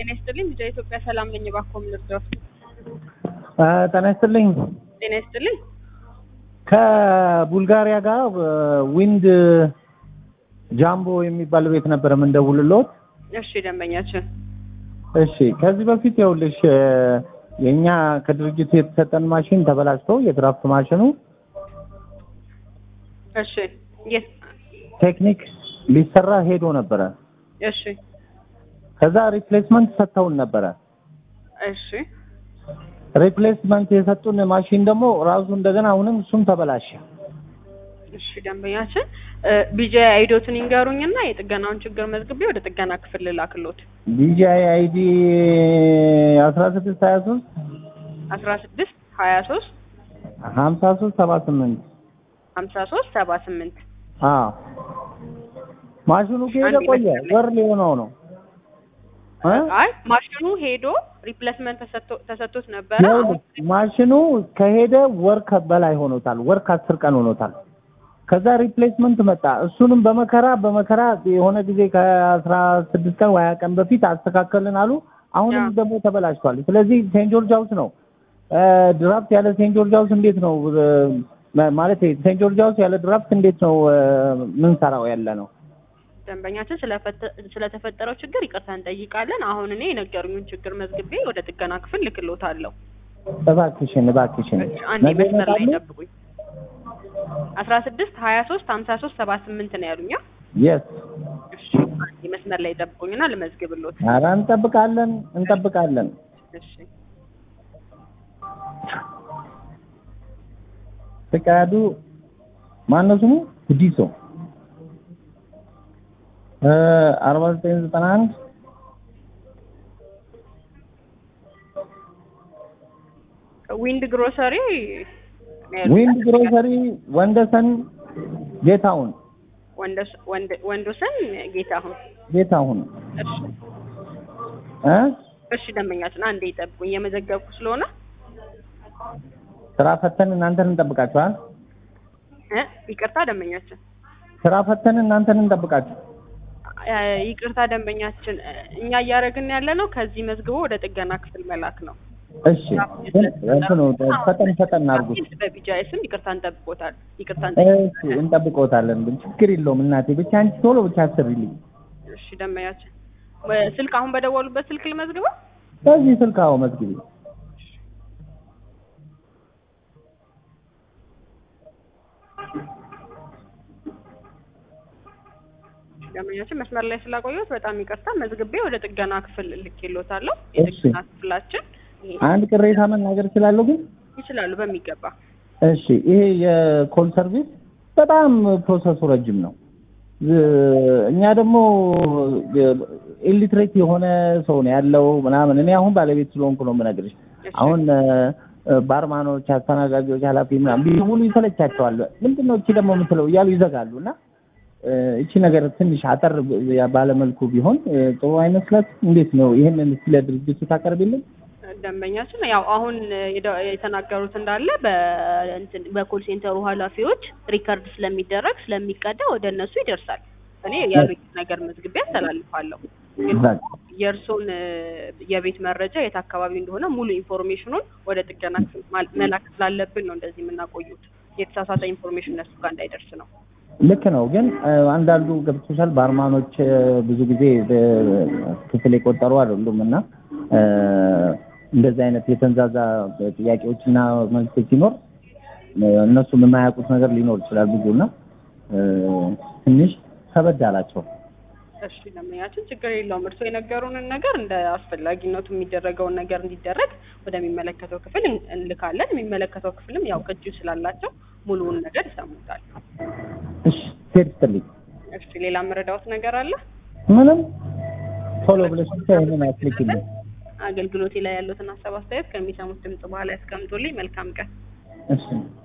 ጤና ይስጥልኝ። ልጃ ኢትዮጵያ ሰላም ነኝ። እባክዎ ምን ልርዳዎት? ጤና ይስጥልኝ። ጤና ይስጥልኝ። ከቡልጋሪያ ጋር ዊንድ ጃምቦ የሚባል ቤት ነበር የምንደውልልዎት። እሺ ደንበኛችን እሺ ከዚህ በፊት ይኸውልሽ የእኛ ከድርጅቱ የተሰጠን ማሽን ተበላሽቶ የድራፍት ማሽኑ እሺ የት ቴክኒክ ሊሰራ ሄዶ ነበረ። እሺ ከዛ ሪፕሌስመንት ሰጥተውን ነበረ። እሺ ሪፕሌስመንት የሰጡን ማሽን ደግሞ ራሱ እንደገና አሁንም እሱም ተበላሸ። እሺ ደንበኛችን ቢጃ አይዶትን ይንገሩኝና የጥገናውን ችግር መዝግቤ ወደ ጥገና ክፍል ልላክሎት። ቢጂአይ አይዲ አስራ ስድስት ሀያ ሶስት አስራ ስድስት ሀያ ሶስት ሀምሳ ሶስት ሰባ ስምንት ሀምሳ ሶስት ሰባ ስምንት አዎ ማሽኑ ከሄደ አንድ ቆየ፣ ይመስለኛል። ወር ሊሆነው ነው እ? አይ ማሽኑ ሄዶ ሪፕሌስመንት ተሰጥቶ- ተሰጥቶት ነበረ። አሁን ይኸውልህ ማሽኑ ከሄደ ወር ከ- በላይ ሆኖታል። ወር ከአስር ቀን ሆኖታል። ከዛ ሪፕሌስመንት መጣ። እሱንም በመከራ በመከራ የሆነ ጊዜ ከአስራ ስድስት ቀን ወይ ሀያ ቀን በፊት አስተካከልን አሉ። አሁንም ያ። ደግሞ ተበላሽቷል። ስለዚህ ሴንት ጆርጅ ሃውስ ነው እ፣ ድራፍት ያለ ሴንት ጆርጅ ሃውስ እንዴት ነው እ፣ ማለት ሴንት ጆርጅ ሃውስ ያለ ድራፍት እንዴት ነው እ፣ ምንሰራው ያለ ነው? ደንበኛችን ስለፈተ- ስለተፈጠረው ችግር ይቅርታ እንጠይቃለን። አሁን እኔ የነገሩኝን ችግር መዝግቤ ወደ ጥገና ክፍል ልክሎታለሁ። እባክሽን እባክሽን አንዴ ነገ መስመር ላይ ይመጣሉ? ጠብቁኝ። አስራ ስድስት ሀያ ሶስት ሀምሳ ሶስት ሰባ ስምንት ነው ያሉኛ። የስ እሺ አንዴ መስመር ላይ ጠብቁኝና ልመዝግብሎት። ኧረ እንጠብቃለን እንጠብቃለን። እሺ ፍቃዱ ማነው ስሙ? ጉዲሶ እ አርባ ዘጠኝ ዘጠና አንድ ዊንድ ግሮሰሪ ነው ያሉኝ። ዊንድ ግሮሰሪ ወንደሰን ጌታሁን ወንደስ- ወንድ- ወንዶሰን ጌታሁን። ጌታሁን እሺ እ እሺ ደንበኛችን አንዴ ይጠብቁኝ፣ እየመዘገብኩ ስለሆነ ስራ ፈተን እናንተን እንጠብቃችኋል። እ ይቅርታ ደንበኛችን ስራ ፈተን እናንተን እንጠብቃችሁ። እ ይቅርታ ደንበኛችን እ እኛ እያደረግን ያለ ነው ከዚህ መዝግቦ ወደ ጥገና ክፍል መላክ ነው። እሺ ግን እንትኑ ፈጠን ፈጠን አድርጉት። በቢጃይ ስም ይቅርታ እንጠብቆታል። ይቅርታ እሺ እንጠብቆታል። እንጠብቀውታለን። ግን ችግር የለውም እናቴ፣ ብቻ አንቺ ቶሎ ብቻ አስሪልኝ። እሺ ደንበኛችን በ- ስልክ አሁን በደወሉበት ስልክ ልመዝግበው። በዚህ ስልክ አዎ መዝግቢ። ደንበኛችን መስመር ላይ ስላቆየሁት በጣም ይቅርታ። መዝግቤ ወደ ጥገና ክፍል ልኬሎታለሁ። እሺ። የጥገና ክፍላችን ይሄ አንድ ቅሬታ መናገር እችላለሁ ግን ይችላሉ በሚገባ እሺ ይሄ የኮል ሰርቪስ በጣም ፕሮሰሱ ረጅም ነው። እ- እኛ ደግሞ ኢሊትሬት የሆነ ሰው ነው ያለው ምናምን። እኔ አሁን ባለቤት ስለሆንኩ ነው የምነግርሽ። እሺ። አሁን እ፣ ባርማኖች፣ አስተናጋጆች፣ ኃላፊ ምናምን ቢውሉ ይሰለቻቸዋል። ምንድን ነው እቺ ደግሞ የምትለው እያሉ ይዘጋሉ። እና እ፣ እቺ ነገር ትንሽ አጠር ባለመልኩ ቢሆን እ፣ ጥሩ አይመስለት? እንዴት ነው ይህንን ስለ ድርጅቱ ታቀርቢልን? ደንበኛችን ያው አሁን የደ- የተናገሩት እንዳለ በእንትን በኮል ሴንተሩ ኃላፊዎች ሪከርድ ስለሚደረግ ስለሚቀዳ ወደ እነሱ ይደርሳል። እኔ ያሉኝ ነገር መዝግቤ አስተላልፋለሁ። ግን በቃ የእርሶን እ፣ የቤት መረጃ የት አካባቢ እንደሆነ ሙሉ ኢንፎርሜሽኑን ወደ ጥገና ክፍል ማል- መላክ ስላለብን ነው እንደዚህ የምናቆዩት። የተሳሳተ ኢንፎርሜሽን እነሱ ጋር እንዳይደርስ ነው። ልክ ነው። ግን እ፣ አንዳንዱ ገብቶሻል፣ ባርማኖች እ፣ ብዙ ጊዜ ክፍል የቆጠሩ አይደሉም እና እ፣ እንደዚህ አይነት የተንዛዛ ጥያቄዎችና መልሶች ሲኖር እ፣ እነሱም የማያውቁት ነገር ሊኖር ይችላል ብዙ እና እ፣ ትንሽ ከበድ አላቸው። እሺ ደንበኛችን ችግር የለውም። እርስዎ የነገሩንን ነገር እንደ አስፈላጊነቱ የሚደረገውን ነገር እንዲደረግ ወደሚመለከተው ክፍል እን- እንልካለን። የሚመለከተው ክፍልም ያው ቅጂ ስላላቸው ሙሉውን ነገር ይሰሙታል። እሺ ሴት ስትልኝ እሺ ሌላ መረዳዎት ነገር አለ? ምንም ቶሎ ብለሽ ብቻ ይሄንን አስልኪልኝ። አገልግሎቴ ላይ ያሉትን ሀሳብ አስተያየት ከሚሰሙት ድምጽ በኋላ ያስቀምጡልኝ። መልካም ቀን። እሺ